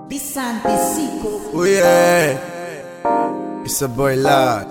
Bisante Zico. Oh yeah, it's a boy loud.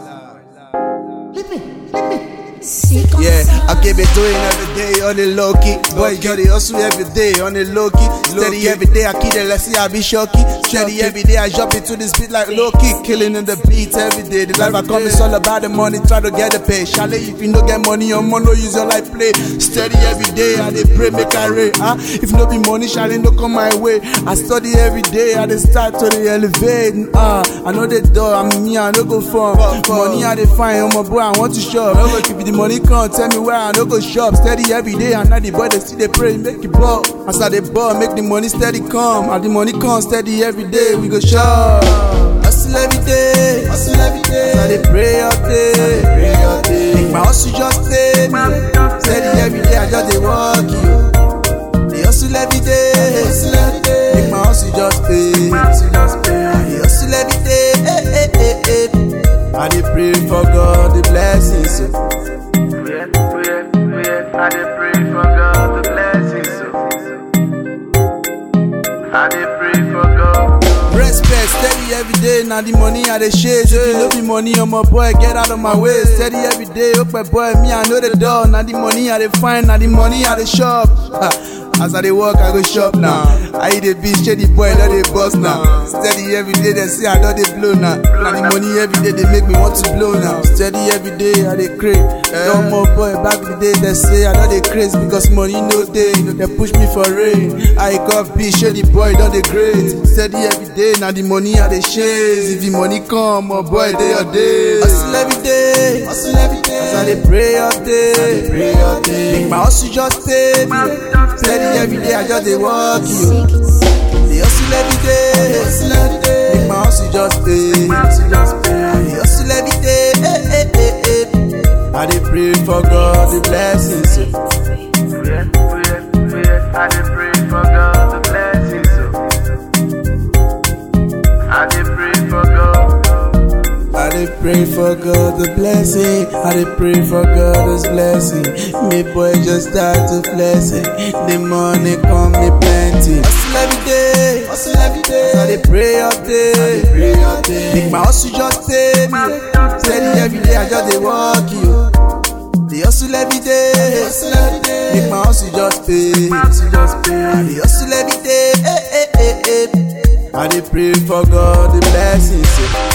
Zico. Yeah, I keep it doing every day on the low key. Boy, girl, they hustle every day on the low key. Steady every day, I keep it, let's see, I be shocky. Steady every day, I jump into this beat like low key. Killing in the beats every day. The life I come is all about the money, try to get the pay. Chalet, if you don't get money, your money, no use your life play. Steady every day, I dey pray, make I rain. Huh? If no be money, chalet, no come my way. I study every day, I dey start to the elevate. Uh, I know the door, I'm me, I no go fun. Money I dey find, oh my boy, I want to shop. If the money come, tell me where I no go shop. Steady every day, and now the boy they still they pray, make it ball. As I dey ball, make the money steady come. And the money come steady every day, we go shop. Hustle every day, hustle every day. As I dey pray all day, pray all day. Make my hustle just stay me. Steady every day, I just dey walk you. Dey hustle every day, hustle every day. Make my hustle just pay, hustle just pay. Dey hustle every day, eh eh eh eh. I dey pray for God the blessings. So. Pray, pray, pray. I dey pray for God the blessings. so. I dey pray for God. Respect, steady every day, now the money I dey chase. If you know the money, on my boy, get out of my way. Steady every day, open boy, me I know the door. Now the money I dey find, now the money I dey shop. Ha. As I dey work, I go shop now. I eat a bitch, shady boy, don't they bust now. Steady every day, they say I don't they blow now. Now the money every day, they make me want to blow now. Steady every day, I dey crave. No more boy, back in the day, they say I don't they craze because money no day. They push me for rain. I got bitch, shady boy, don't they great. Steady every day, now the money I dey chase. If the money come, my boy, day or day. Hustle every day, hustle every day. As I dey pray all day, pray all day. Make my hustle just stay me. Steady every day, I just dey walk you. Dey hustle every day, hustle every day. Make my hustle just stay, hustle just stay. Dey hustle every day, eh eh eh eh. I dey pray for God the blessings. So. Pray, pray, pray. I dey pray for God the blessings. so. I dey pray for God. I dey pray for God the blessing. I dey pray for God His blessing. Me boy just start to bless it. The money come me plenty. Hustle every day, hustle every day. I dey pray all day, pray all day. Make my hustle just stay me. Steady every day, I just dey walk you. The hustle every day, hustle every day. Make my hustle just pay, hustle just pay. The hustle every day, eh eh eh eh. I dey pray for God the blessings. so.